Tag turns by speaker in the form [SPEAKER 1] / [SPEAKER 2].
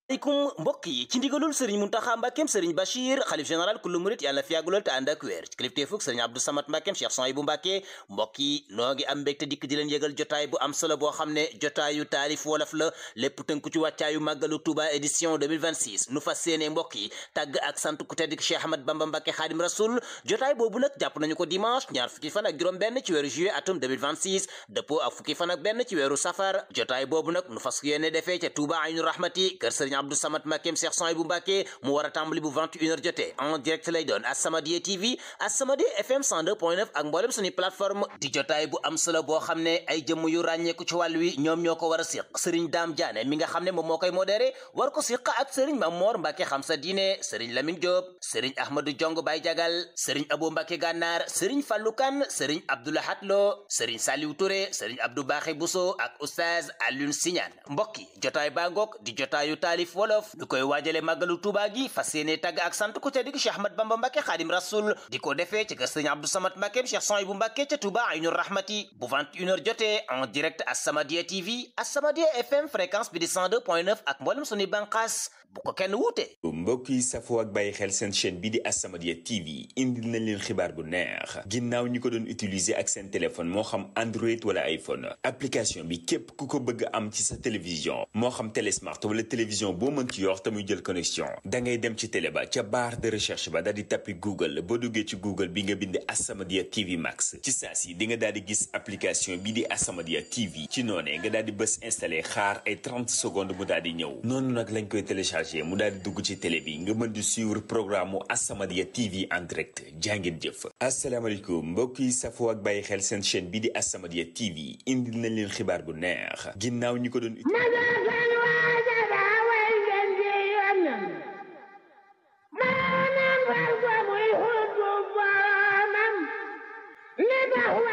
[SPEAKER 1] aleykum mbokk yi ci ndigalul sëriñ muntaxa mbàkkeem sëriñ bachir xalif général kullu murit yàlla na fi yàgg lool te ànd ak wér ci kilifteefug sëriñ abdou samat mbàkkeem cheikh son yi bu mbàkke mbokk yi noo ngi am mbégte dikk di leen yëgal jotaay bu am solo boo xam ne jotaayu taalif wolof la lépp tënku ci wàccaayu màggalu touba édition 2026 nu fas séene mbokk yi tàgg ak sant ku tedd ki cheikh ahmad bamba mbàkke xaadim rasul jotaay boobu nag jàpp nañu ko dimanche ñaar fukki fan ak juróom benn ci weeru juillet atum 2026 dëppoo ak fukki fan ak benn ci weeru safar jotaay boobu nag nu fas yéene defee ca touba aynu rahmati kër sëriñ abdou samat mbàkke Cheikh Son bu Mbàkke mu war a tàmbali bu 21h jotee en direct lay doon As-Samadiyya TV As-Samadiyya FM 102.9 ak mboolem suñu plateforme di jotaay bu am solo boo xam ne ay jëmm yu ràññeeku ci wàll wi ñoom ñoo ko war a siq Serigne Dame Diané mi nga xam ne moom moo koy modéré war ko siq ak Serigne Mamor Mbàkke xam sa diine Serigne Lamine Diop Serigne Ahmadou Jong Baye Jagal Serigne Abo Mbàkke Gànnaar Serigne Fallou Kane Serigne Abdoulahat Lo Serigne Saliou Touré Serigne Abdou Baxé Bousso ak Oustaz Alioune Signane mbokk yi jotaay baa ngoog di jotaayu taalif wolof koy waajale màggalu Tuuba gi fas yéene tàgg ak sant ku tedd gi Cheikh Ahmad Bamba Mbàkke Xaadim Rasul di ko defee ci kër Sëriñ Abdou Samad Mbàkke Cheikh Son bu Mbàkke ca Tuuba Aynu Rahmati bu 21h jotee en direct As-Samadiyya TV As-Samadiyya FM fréquence bi di 102.9 ak mboolem suñuy bànqaas bu ko kenn wuute
[SPEAKER 2] mbokk yi safoo ak bàyyi xel seen chaîne bi di As-Samadiyya TV indil nañ leen xibaar bu neex ginnaaw ñi ko doon utiliser ak seen téléphone moo xam Android wala iPhone application bi képp ku ko bëgg am ci sa télévision moo xam télé smart wala télévision boo mën ci yor te muy jël connexion da ngay dem ci télé ba ca barre de recherche ba daal di tappi Google boo duggee ci Google bi nga bind As-Samadiyya TV Max ci saa si di nga daal di gis application bi di As-Samadiyya TV ci noonee nga daal di bës installé xaar ay 30 secondes mu daal di ñëw noonu nag lañ koy téléchargé mu daal di dugg ci télé bi nga mën di suivre programme mu As-Samadiyya TV en direct jàngeen jëf asalaamaaleykum mbokk yi safoo ak bàyyi xel seen chaîne bi di As-Samadiyya TV indil nañ leen xibaar bu neex ginnaaw ñi ko doon